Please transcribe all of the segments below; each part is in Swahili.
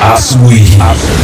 asubuhi.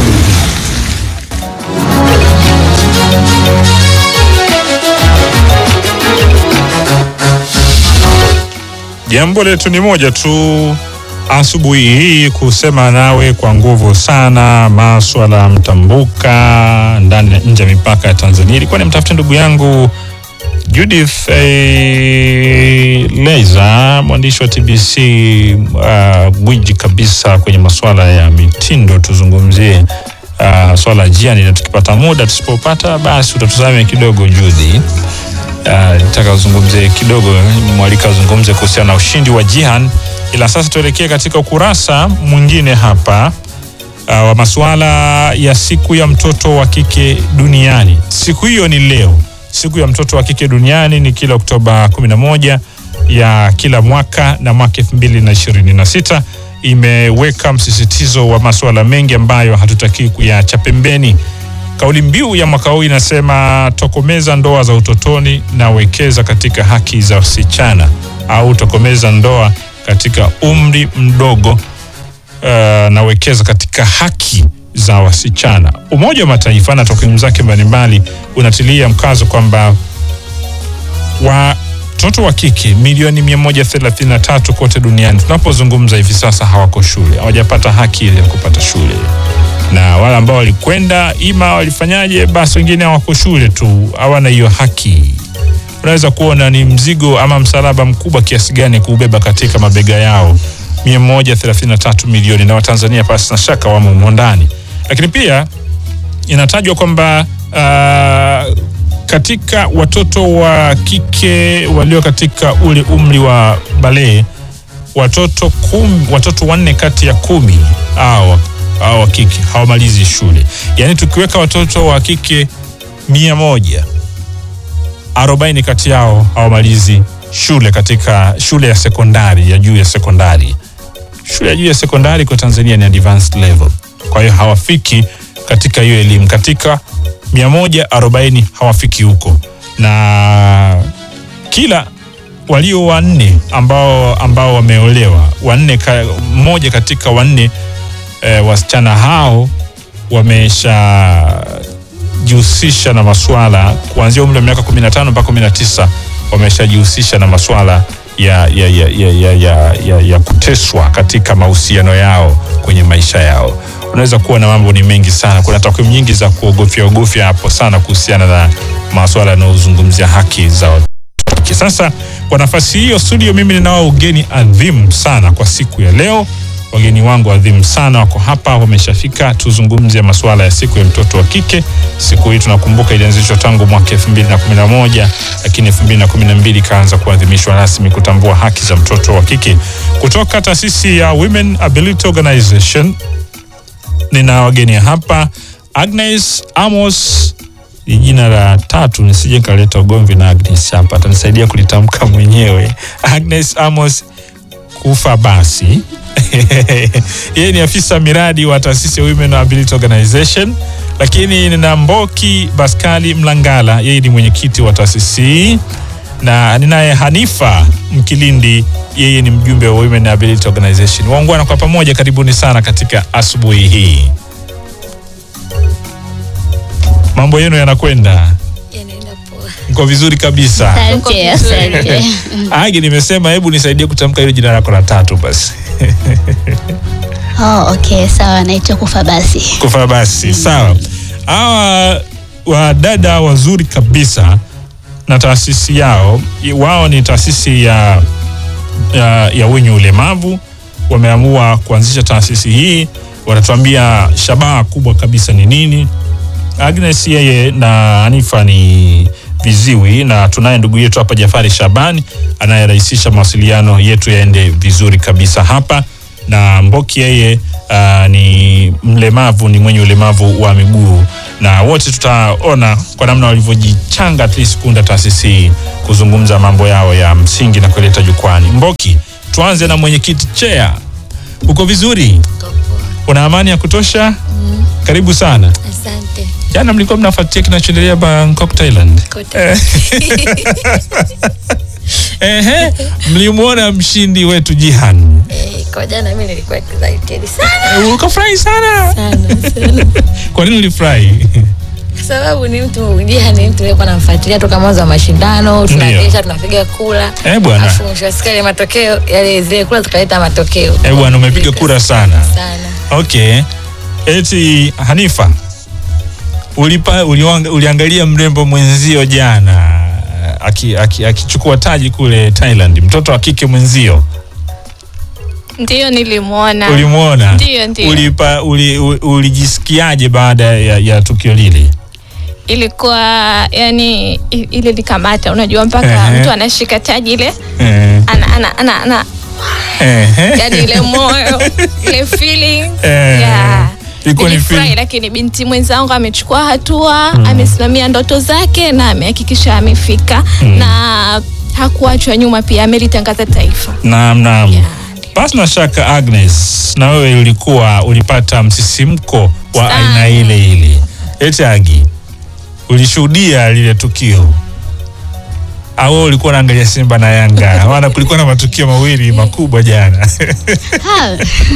Jambo letu ni moja tu asubuhi hii, kusema nawe kwa nguvu sana maswala mtambuka ndani na nje ya mipaka ya Tanzania. Ilikuwa ni mtafute ndugu yangu Judith eh, Leza, mwandishi wa TBC uh, gwiji kabisa kwenye masuala ya mitindo. Tuzungumzie uh, swala jiani, na tukipata muda, tusipopata basi utatuzame kidogo Judith. Uh, nataka uzungumze kidogo, mwalika azungumze kuhusiana na ushindi wa Jihan, ila sasa tuelekee katika ukurasa mwingine hapa uh, wa masuala ya siku ya mtoto wa kike duniani. Siku hiyo ni leo. Siku ya mtoto wa kike duniani ni kila Oktoba 11 ya kila mwaka, na mwaka 2026 imeweka msisitizo wa masuala mengi ambayo hatutaki kuyaacha pembeni. Kauli mbiu ya mwaka huu inasema tokomeza ndoa za utotoni na wekeza katika haki za wasichana, au tokomeza ndoa katika umri mdogo uh, na wekeza katika haki za wasichana. Umoja wa Mataifa na takwimu zake mbalimbali unatilia mkazo kwamba watoto wa kike milioni 133 kote duniani tunapozungumza hivi sasa hawako shule, hawajapata haki ile ya kupata shule na wale ambao walikwenda ima walifanyaje, basi wengine hawako shule tu, hawana hiyo haki. Unaweza kuona ni mzigo ama msalaba mkubwa kiasi gani kuubeba katika mabega yao 133 milioni, na Watanzania pasi na shaka wamo humo ndani. Lakini pia inatajwa kwamba uh, katika watoto wa kike walio katika ule umri wa balee watoto kumi, watoto wanne kati ya kumi au au wa kike hawamalizi shule. Yaani tukiweka watoto wa kike mia moja arobaini kati yao hawamalizi shule katika shule ya sekondari ya juu ya sekondari. Shule ya juu ya sekondari kwa Tanzania ni advanced level, kwa hiyo hawafiki katika hiyo elimu. Katika mia moja arobaini hawafiki huko, na kila walio wanne ambao ambao wameolewa wanne, ka, mmoja katika wanne E, wasichana hao wameshajihusisha na maswala kuanzia umri wa miaka 15 mpaka 19 wameshajihusisha na maswala ya, ya, ya, ya, ya, ya, ya, ya kuteswa katika mahusiano yao kwenye maisha yao. Unaweza kuwa na mambo ni mengi sana. Kuna takwimu nyingi za kuogofya ogofya hapo sana kuhusiana na maswala yanayozungumzia haki za watoto. Sasa kwa nafasi hiyo studio, mimi ninao ugeni adhimu sana kwa siku ya leo wageni wangu adhimu sana wako hapa, wameshafika. Tuzungumze masuala ya siku ya mtoto wa kike. Siku hii tunakumbuka ilianzishwa tangu mwaka 2011 lakini 2012 ikaanza kuadhimishwa rasmi kutambua haki za mtoto wa kike. Kutoka taasisi ya Women Ability Organization nina wageni hapa, Agnes Amos ni jina la tatu, nisije kaleta ugomvi na Agnes hapa, atanisaidia kulitamka mwenyewe. Agnes Amos kufa basi yeye ni afisa miradi wa taasisi ya Women Ability Organization, lakini nina Mboki Baskali Mlangala, yeye ni mwenyekiti wa taasisi hii, na ninaye Hanifa Mkilindi, yeye ni mjumbe wa Women Ability Organization. Waungwana kwa pamoja, karibuni sana katika asubuhi hii. Mambo yenu yanakwenda? Yanaenda poa. Mko vizuri kabisa? Asante, asante. Agi, nimesema hebu nisaidie kutamka hilo jina lako la tatu basi. Oh, okay, sawa, naitwa Kufa basi. kufa basi sawa. Hawa wadada wazuri kabisa na taasisi yao, wao ni taasisi ya, ya, ya wenye ulemavu. Wameamua kuanzisha taasisi hii, wanatuambia shabaha kubwa kabisa ni nini. Agnes yeye na Hanifa ni viziwi na tunaye ndugu yetu hapa Jafari Shabani anayerahisisha mawasiliano yetu yaende vizuri kabisa hapa, na Mboki yeye uh, ni mlemavu, ni mwenye ulemavu wa miguu, na wote tutaona kwa namna walivyojichanga at least kuunda taasisi hii kuzungumza mambo yao ya msingi na kuleta jukwani. Mboki, tuanze na mwenyekiti Chea, uko vizuri? Niko poa. Una amani ya kutosha? Karibu sana. Asante. Jana mlikuwa mnafuatia kinachoendelea Bangkok, Thailand. Kote. Ehe, mlimwona mshindi wetu Jihan. Eh, kwa jana mimi nilikuwa excited sana Eh, Ukafurahi sana. sana sana. Kwa nini ulifurahi? Kwa sababu ni mtu Jiha ni mtu nilikuwa namfuatilia toka mwanzo wa mashindano, tunaendesha tunapiga kula. Eh, bwana. Alafu mwisho wa siku yale matokeo yale zile kula zikaleta matokeo. Eh, bwana umepiga kura sana. Sana. Okay. Eti Hanifa, ulipa, uliwanga, uliangalia mrembo mwenzio jana akichukua aki, akichukua taji kule Thailand, mtoto wa kike mwenzio Ndiyo, nilimwona. ulimwona? Ndiyo, ndiyo. Ulipa, uli, u- ulijisikiaje baada ya, ya tukio lile? Ilikuwa yani i- ile likamata, unajua mpaka Ehe. mtu anashika taji ile Eh, ana, ana, ana, ana eh, yani ile moyo ile feeling Eh. yeah. Ilikuwa ni Nilifurahi, feeling. lakini binti mwenzangu amechukua hatua amesimamia ndoto zake na amehakikisha amefika na hakuachwa nyuma, pia amelitangaza taifa. Naam, naam. Yeah, Basi na shaka Agnes, na wewe ulikuwa ulipata msisimko wa Sana. aina ile ile. Eti Agi, ulishuhudia lile tukio au wewe ulikuwa unaangalia Simba na Yanga? Maana kulikuwa na matukio mawili makubwa jana. Ha.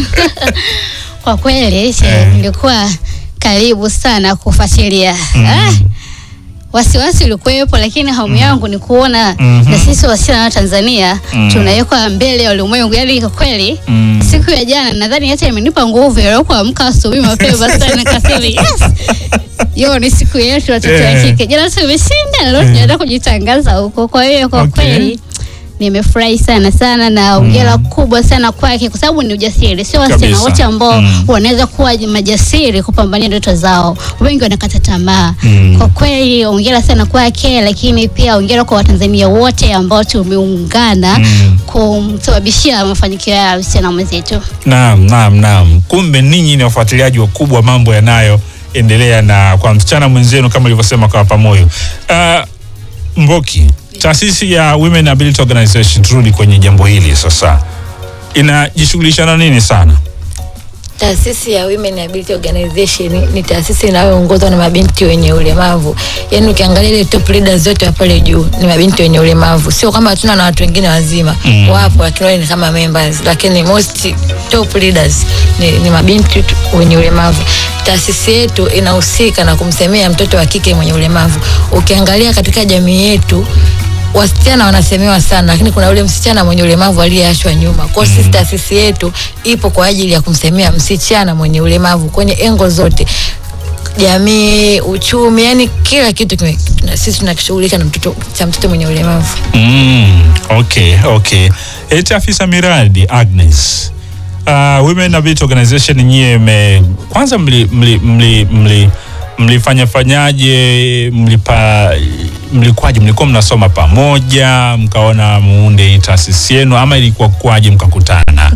Kwa kweli che, Eh. nilikuwa karibu sana kufuatilia. Mm. Ah, wasiwasi ulikuwepo, lakini hamu yangu ni kuona Mhm. na sisi wasichana wa Tanzania Mm. tunawekwa mbele ya ulimwengu. Yani kwa kweli Mm. siku ya jana nadhani hata imenipa nguvu ya kuamka asubuhi mapema sana nikasema yes. Yo ni siku yetu watoto wa Eh. kike. Jana tumeshinda na leo Eh. tunaenda kujitangaza huko. Kwa hiyo kwa Okay. kweli nimefurahi sana sana na hongera kubwa sana kwake kwa sababu ni ujasiri. Sio wasichana Kabisa. wote ambao Mm. wanaweza kuwa majasiri kupambania ndoto zao. Wengi wanakata tamaa. Mm. Kwa kweli hongera sana kwake, lakini pia hongera kwa Watanzania wote ambao tumeungana Mm. kumsababishia mafanikio ya msichana mwenzetu. Naam, naam, naam. Kumbe ninyi ni wafuatiliaji wakubwa wa mambo yanayoendelea na kwa msichana mwenzenu kama ilivyosema kwa pamoyo. Uh, Mboki, taasisi ya Women Ability Organization, turudi kwenye jambo hili sasa, inajishughulisha na nini sana? Taasisi ya Women Ability Organization ni taasisi inayoongozwa na mabinti wenye ulemavu. Yaani ukiangalia ile top leaders zote wa pale juu ni mabinti wenye ulemavu. Sio kama hatuna na watu wengine wazima. Mm. Wapo lakini wale ni kama members, lakini most top leaders ni, ni mabinti tu wenye ulemavu. Taasisi yetu inahusika na kumsemea mtoto wa kike mwenye ulemavu. Ukiangalia katika jamii yetu wasichana wanasemewa sana, lakini kuna yule msichana mwenye ulemavu aliyeachwa nyuma. Kwa hiyo sisi taasisi yetu ipo kwa ajili ya kumsemea msichana mwenye ulemavu kwenye engo zote, jamii, uchumi, yani kila kitu kime, na sisi tunakishughulika na mtoto cha mtoto mwenye ulemavu. Mm, okay, okay. Eti afisa miradi Agnes. Uh, Women Ability Organization nyie me, kwanza mli, mli, mli, mli, mlifanya fanyaje mlipa mlikwaje mlikuwa mnasoma pamoja mkaona muunde hii taasisi yenu ama ilikuwa kwaje mkakutana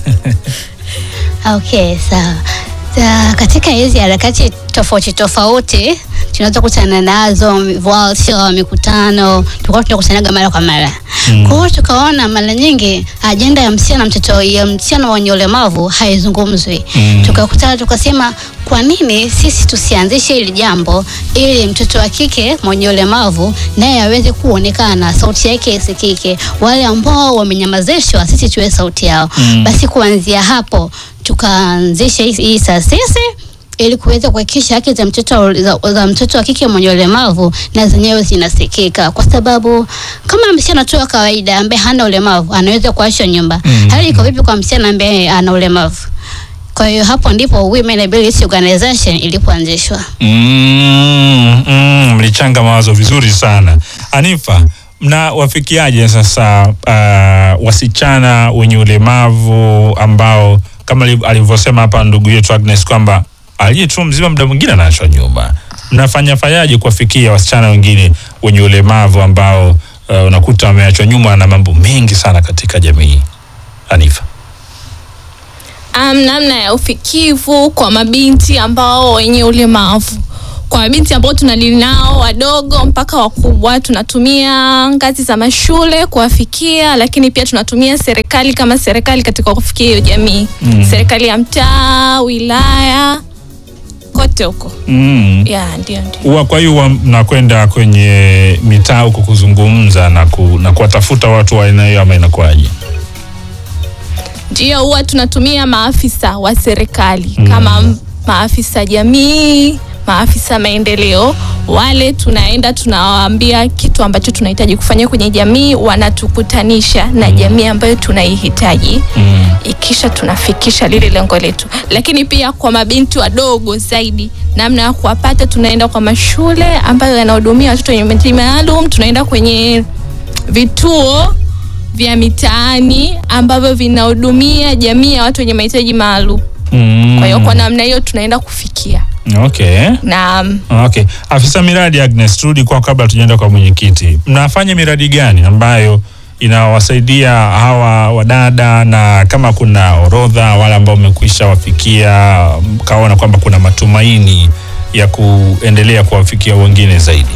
Okay, sawa. Sa, katika hizi harakati tofauti tofauti tunaweza kutana nazo sio mikutano, tulikuwa tunakutanaga mara kwa mara. Mm. Kwa hiyo tukaona mara nyingi ajenda ya msichana mtoto ya msichana mwenye ulemavu haizungumzwi. Mm. Tukakutana tukasema, kwa nini sisi tusianzishe hili jambo ili mtoto wa kike mwenye ulemavu naye aweze kuonekana, sauti yake isikike, wale ambao wamenyamazishwa sisi tuwe sauti yao. Mm. Basi kuanzia hapo tukaanzisha hii- hii taasisi ili kuweza kuhakikisha haki za mtoto za, za mtoto wa kike mwenye ulemavu na zenyewe zinasikika, kwa sababu kama msichana tu wa kawaida ambaye hana ulemavu anaweza kuachwa nyumba, Mm. hali iko vipi kwa msichana ambaye ana ulemavu? Kwa hiyo hapo ndipo Women Ability Organization ilipoanzishwa. mm, mm, mlichanga mawazo vizuri sana Anifa mna wafikiaje sasa uh, wasichana wenye ulemavu ambao kama ali- alivyosema hapa ndugu yetu Agnes kwamba aliye tu mzima muda mwingine anaachwa nyuma mnafanya fanyaje kuwafikia wasichana wengine wenye ulemavu ambao uh, unakuta wameachwa nyuma na mambo mengi sana katika jamii Anifa um, namna ya ufikivu kwa mabinti ambao wenye ulemavu kwa mabinti ambao tunadili nao wadogo mpaka wakubwa tunatumia ngazi za mashule kuwafikia lakini pia tunatumia serikali kama serikali katika kufikia hiyo jamii Mm. serikali ya mtaa wilaya kote kote huko Mm. ya ndio ndio Huwa kwa hiyo huwa mnakwenda kwenye mitaa huko kuzungumza na, ku, na kuwatafuta watu wa aina hiyo ama inakuwaje? ndio huwa tunatumia maafisa wa serikali Mm. kama m- maafisa jamii maafisa maendeleo wale tunaenda tunawaambia kitu ambacho tunahitaji kufanya kwenye jamii wanatukutanisha na jamii ambayo tunaihitaji Mm. ikisha tunafikisha lile lengo letu lakini pia kwa mabinti wadogo zaidi namna ya kuwapata tunaenda kwa mashule ambayo yanahudumia watoto wenye mahitaji maalum tunaenda kwenye vituo vya mitaani ambavyo vinahudumia jamii ya watu wenye mahitaji maalum Mm. kwa hiyo kwa namna hiyo tunaenda kufikia Okay. na Okay. Afisa miradi Agnes, turudi kwa kabla tujaenda kwa mwenyekiti. Mnafanya miradi gani ambayo inawasaidia hawa wadada, na kama kuna orodha wale ambao mmekwisha wafikia, mkaona kwamba kuna matumaini ya kuendelea kuwafikia wengine zaidi?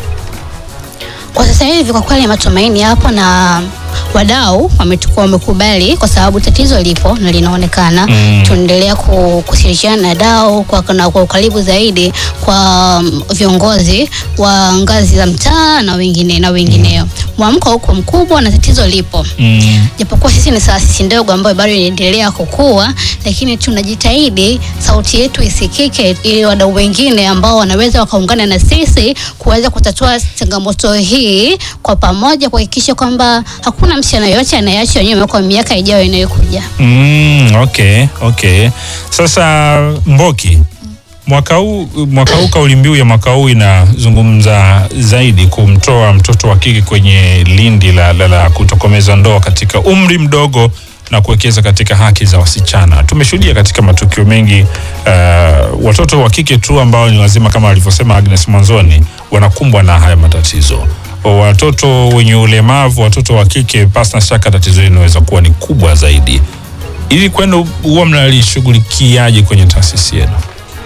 Kwa sasa hivi kwa kweli matumaini yapo na wadau wametukua wamekubali, kwa sababu tatizo lipo na linaonekana. Mm. Tunaendelea ku- kushirikiana na dau kwa, na kwa ukaribu zaidi kwa mm, viongozi wa ngazi za mtaa na wengine na wengineo. Mwamko huko mkubwa na tatizo lipo Mm. japokuwa sisi ni taasisi ndogo ambayo bado inaendelea kukua, lakini tunajitahidi sauti yetu isikike, ili wadau wengine ambao wanaweza wakaungana na sisi kuweza kutatua changamoto hii kwa pamoja, kuhakikisha kwamba hakuna msichana yoyote anayeachwa nyuma kwa miaka ijayo inayokuja. Mm, okay, okay. Sasa Mboki, mwaka huu mwaka huu kauli mbiu ya mwaka huu inazungumza zaidi kumtoa mtoto wa kike kwenye lindi la, la, la kutokomeza ndoa katika umri mdogo na kuwekeza katika haki za wasichana. Tumeshuhudia katika matukio mengi uh, watoto wa kike tu ambao ni wazima kama alivyosema Agnes mwanzoni wanakumbwa na haya matatizo. Watoto wenye ulemavu, watoto wa kike, pasi na shaka tatizo hili linaweza kuwa ni kubwa zaidi. Ili kwenu huwa mnalishughulikiaje kwenye taasisi yenu?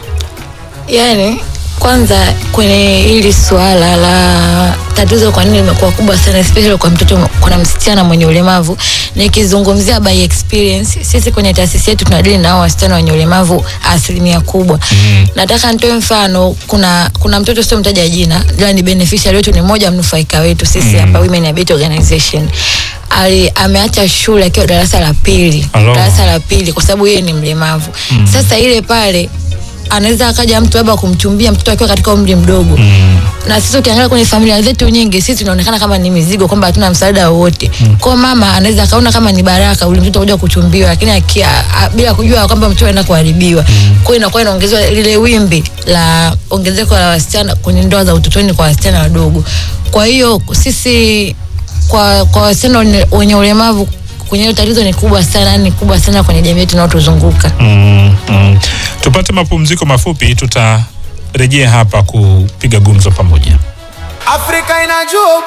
Yani, kwanza kwenye hili suala la tatizo kwa nini limekuwa kubwa sana especially kwa mtoto kuna msichana mwenye ulemavu nikizungumzia by experience sisi kwenye taasisi yetu tunadili na hao wasichana wenye ulemavu asilimia kubwa Mhm. nataka nitoe mfano kuna kuna mtoto sio mtaja jina ila ni beneficiary wetu ni mmoja mnufaika wetu sisi Mm. hapa Women Abet Organization ali ameacha shule akiwa darasa la pili Alo. darasa la pili kwa sababu yeye ni mlemavu Mm. sasa ile pale anaweza akaja mtu labda kumchumbia mtoto akiwa katika umri mdogo Mm. na sisi ukiangalia kwenye familia zetu nyingi sisi tunaonekana kama ni mizigo kwamba hatuna msaada wowote mm. kwa mama anaweza akaona kama ni baraka ule mtoto kuja kuchumbiwa lakini akia, a, bila kujua kwamba mtoto anaenda kuharibiwa mm. kwa hiyo inakuwa inaongezewa lile wimbi la ongezeko la wasichana kwenye ndoa za utotoni kwa wasichana wadogo kwa hiyo sisi kwa kwa wasichana wenye- wenye ulemavu kwenye hilo tatizo ni kubwa sana ni kubwa sana kwenye jamii yetu inayotuzunguka Mm, mm. Tupate mapumziko mafupi, tutarejea hapa kupiga gumzo pamoja. Afrika inajua